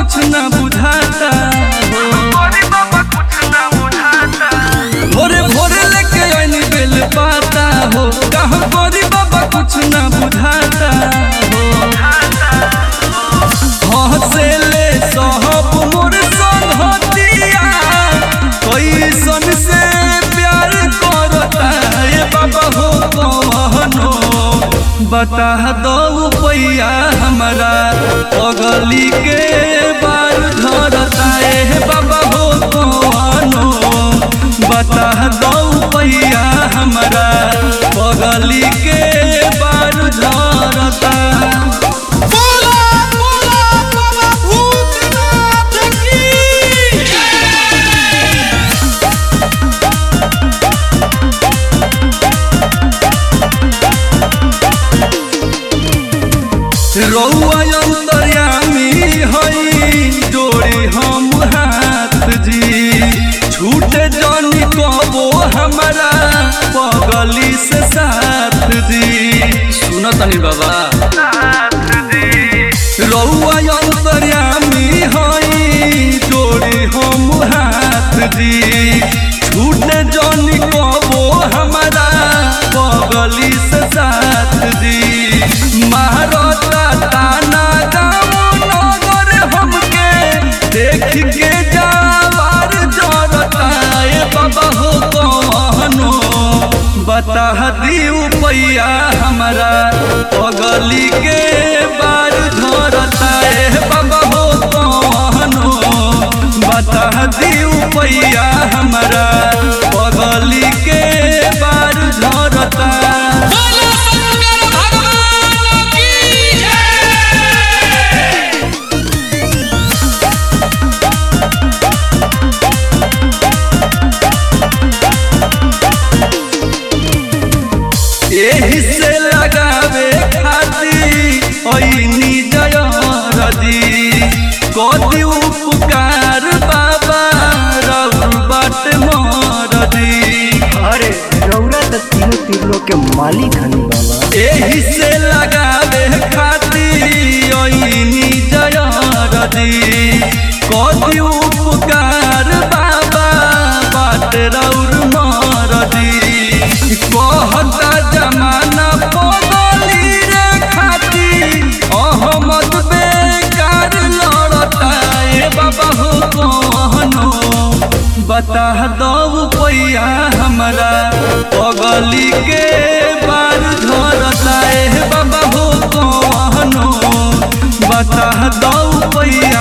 कुछ न बुझाता हो भोरे भोरे लेके आइनी बेल पाता हो कहाँ गोरी बाबा कुछ न बुझाता हो हंसेले सहब मोर संगतिया कैसन से प्यार करता ये बाबा हो कहनो बता दो पैया हमारा पगली के बार धरता ए बाबा हो कहनो बता दो पैया हमारा पगली के बार धरता बोला बोला बाबा भूतनाथ की रौआ अंतर्यामी हई जोड़ी हम हाथ जी छूटे जानी कबो हमारा पगली से साथ जी सुनो तनी बाबा रौआ अंतर्यामी हई जोड़ी हम हाथ जी छूटे जानी कबो हमारा पगली से साथ जी महारता ताना गाँव नगर हमके देख के जावार जरता ए बाबा हो कहनो बता दियो पैया हमारा पगली के बार झरता ए बाबा हो कहनो बता दियो पैया हमारा पगली के बार झरता बोला शंकर भगवान की जय एही से लगावे खाती ऐनी जयरदी कति उपकार बाबा रउर बाट मरदी अरे रौरा त तीनों तीनों के मालिक हनी बाबा एही से लगावे खाती ऐनी जयरदी कति उपकार बाबा बाट रउर मरदी कहता जमाना बदली रे खाती अहमद बेकार लड़ता ए बाबा हो कहनो बता दो पैया हमारा पगली के बार झरता ए बाबा हो कहनो बता दो पैया